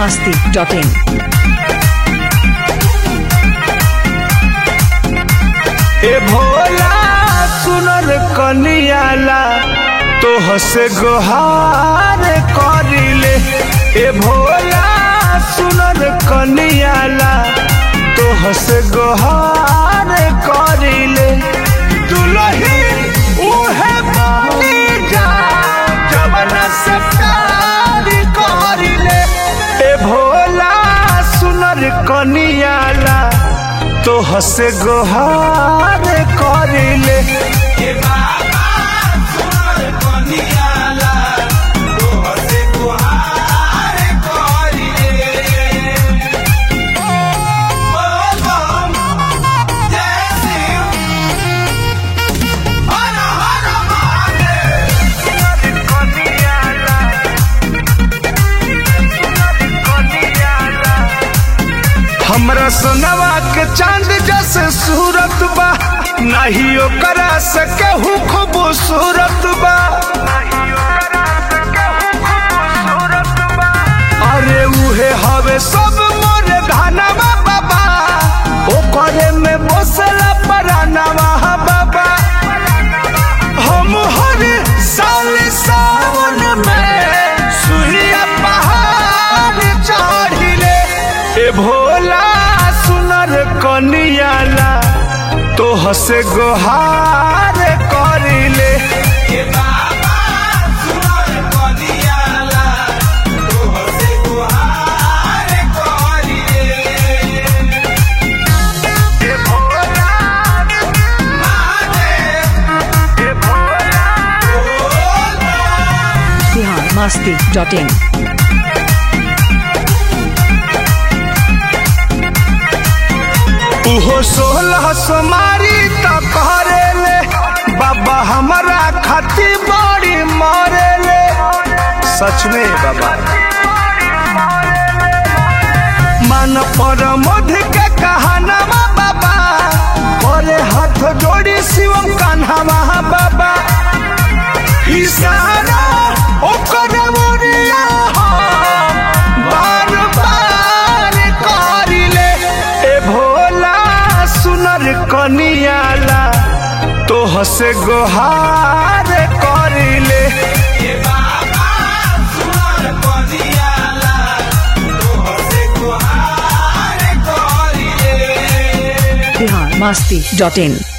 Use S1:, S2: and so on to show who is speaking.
S1: masti.in.
S2: ए भोला सुनर कनियाला तो हसे गोहार करिले ए भोला सुनर कनियाला तो हसे गोहार करिले दुलही उहे बनी जा जवन से प्यार करिले ए भोला सुनर कनियाला तो हसे गोहार करिले हमरा सोनवा के चांद जैसे सूरत बा नहीं ओकरा से केहू खूबसूरत बा अरे उहे हवे सब मोरे धनवा बाबा ओकरे में बसला परानवा बाबा हम हर साल सावन में सुइया पहाड़ चढ़िले ए भोला सुनर कनियाला तो हसे गोहार करिले ए भोला ए भोला
S1: Bihar masti.in.
S2: उहो सोलह सोमारी त करेले बाबा हमारा खाती बड़ी मरेले सच में बाबा मन पर मध के कहानवा बाबा करे हाथ जोड़ी शिवम कान्हावा बाबा इशारा ओकर मोरिया बार बार करिले ए भोला सुनर कनियाला तो हसे गोहार करिले
S1: Bihar masti.in.